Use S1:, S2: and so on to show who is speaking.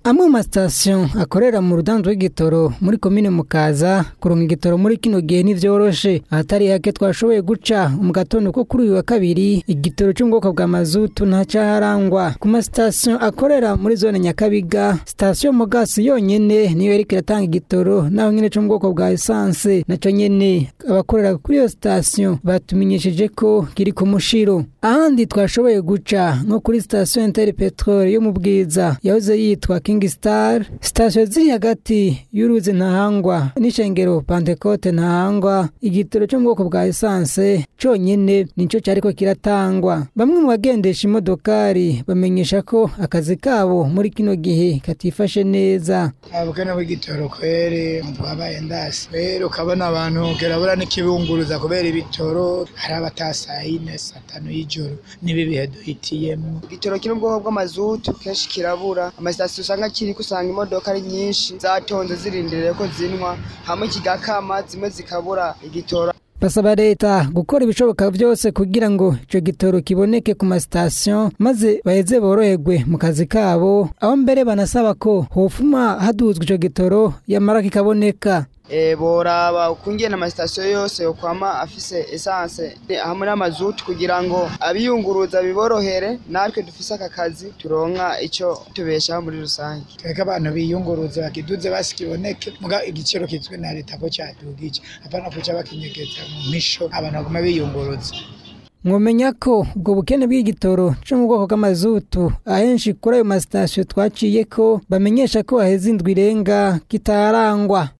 S1: amwe mu masitasiyo akorera mu rudanzo rw'igitoro muri komine mukaza kuronka igitoro muri kino gihe ntivyoroshe ahatari hake twashoboye guca mu gatondo ko kuri uyu wa kabiri igitoro cyo mu bwoko bwa mazutu ntacaharangwa ku masitasiyo akorera muri zone nyakabiga sitasiyo mugasi yonyene niyo yariko iratanga igitoro naho nyene cyo mu bwoko bwa esanse naco nyene abakorera kuri iyo sitasiyo batumenyesheje ko kiri ku mushiro ahandi twashoboye guca nko kuri sitasiyo interi petrole yo mu bwiza yahoze yitwa king star sitasiyo ziri hagati y'uruzi ntahangwa n'ishengero pantekote ntahangwa igitoro cyo mu bwoko bwa esanse conyene nico cyariko kiratangwa bamwe mu bagendesha imodokari bamenyesha ko akazi kabo muri kino gihe katifashe neza
S2: abukene bw'igitoro kweri twabaye ndasi rero ukabona abantu kirabura n'ikibunguruza kubera ibitoro hari abatasaha yine saa tanu y'ijoro n'ibi bihe duhitiyemo
S3: igitoro kiri mu bwoko bw'amazutu kenshi kirabura amasitasiyo usanga kiriko usanga imodoka ari nyinshi zatonze zirindiriye ko zinwa hamwe kigakama zimwe zikabura igitoro
S1: basaba leta gukora ibishoboka byose kugira ngo ico gitoro kiboneke ku masitasiyo maze baheze boroherwe mu kazi kabo aho mbere banasaba ko hofuma haduzwa ico gitoro yamara kikaboneka
S3: e, boraba ukungene amasitasiyo yose yokwama afise esanse hamwe n'amazutu kugira ngo abiyunguruza biborohere natwe dufise aka kazi turonka ico tubeshaho muri rusange
S2: tweka abantu biyunguruza bakiduze basi kiboneke muga igiciro kizwi na leta ko cadugije apana kuca bakinyegeza mu misho abantu baguma biyunguruza
S1: mwomenya ko ubwo bukene bw'igitoro cyo mu bwoko bw'amazutu ahenshi kuri ayo masitasiyo twaciye ko bamenyesha ko haheze indwi irenga kitarangwa